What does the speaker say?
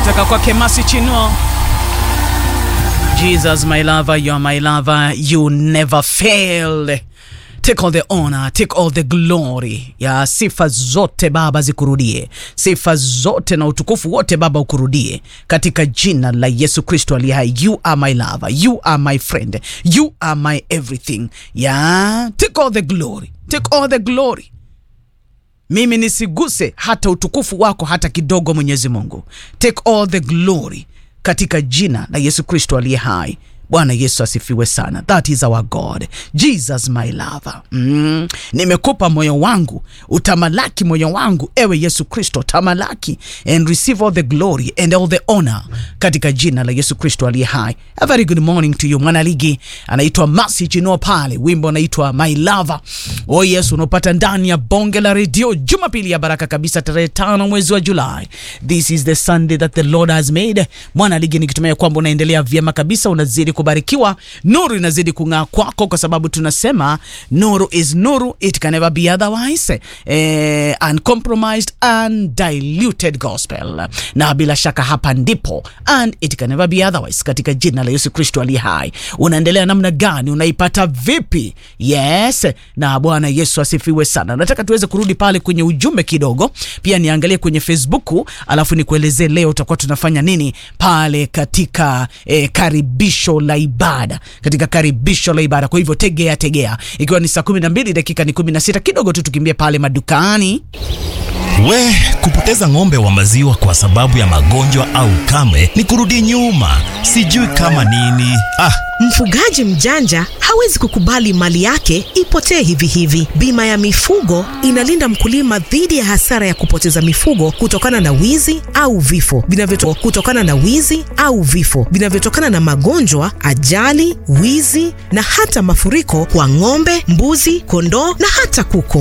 kutoka kwake Masi Chinuo. Jesus my lover, you are my lover, you never fail. Take all the honor, take all the glory. Ya sifa zote Baba zikurudie, sifa zote na utukufu wote Baba ukurudie, katika jina la Yesu Kristo aliye hai. You are my lover, you are my friend, you are my everything. Ya take all the glory, take all the glory mimi nisiguse hata utukufu wako hata kidogo, Mwenyezi Mungu. Take all the glory katika jina la Yesu Kristo aliye hai. Bwana Yesu asifiwe sana. That is our God. Jesus my lover. Mm. Nimekupa moyo wangu, utamalaki moyo wangu, ewe Yesu Kristo, tamalaki and receive all the glory and all the honor katika jina la Yesu Kristo aliye hai. A very good morning to you. Mwanaligi anaitwa Masi Chino pale, wimbo unaitwa My Lover. Oh yes, unaopata ndani ya bonge la redio Jumapili ya baraka kabisa, tarehe tano mwezi wa Julai. This is the Sunday that the Lord has made. Mwanaligi, nikitumia kwamba unaendelea vyema kabisa, unazidi kubarikiwa, nuru inazidi kung'aa kwako, kwa sababu tunasema nuru is nuru, it can never be otherwise. Eh, uncompromised undiluted gospel, na bila shaka hapa ndipo and it can never be otherwise, katika jina la Yesu Kristo aliye hai. Unaendelea namna gani? Unaipata vipi? Yes, na Bwana Yesu asifiwe sana. Nataka tuweze kurudi pale kwenye ujumbe kidogo, pia niangalie kwenye Facebook, alafu nikuelezee leo tutakuwa tunafanya nini pale katika eh, karibisho la ibada, katika karibisho la ibada. Kwa hivyo tegea tegea, ikiwa ni saa kumi na mbili dakika ni kumi na sita kidogo tu tukimbie pale madukani. We, kupoteza ng'ombe wa maziwa kwa sababu ya magonjwa au kame ni kurudi nyuma, sijui kama nini. Ah, Mfugaji mjanja hawezi kukubali mali yake ipotee hivi hivi. Bima ya mifugo inalinda mkulima dhidi ya hasara ya kupoteza mifugo kutokana na wizi au vifo vinavyoto kutokana na wizi au vifo vinavyotokana na magonjwa, ajali, wizi na hata mafuriko kwa ng'ombe, mbuzi, kondoo na hata kuku.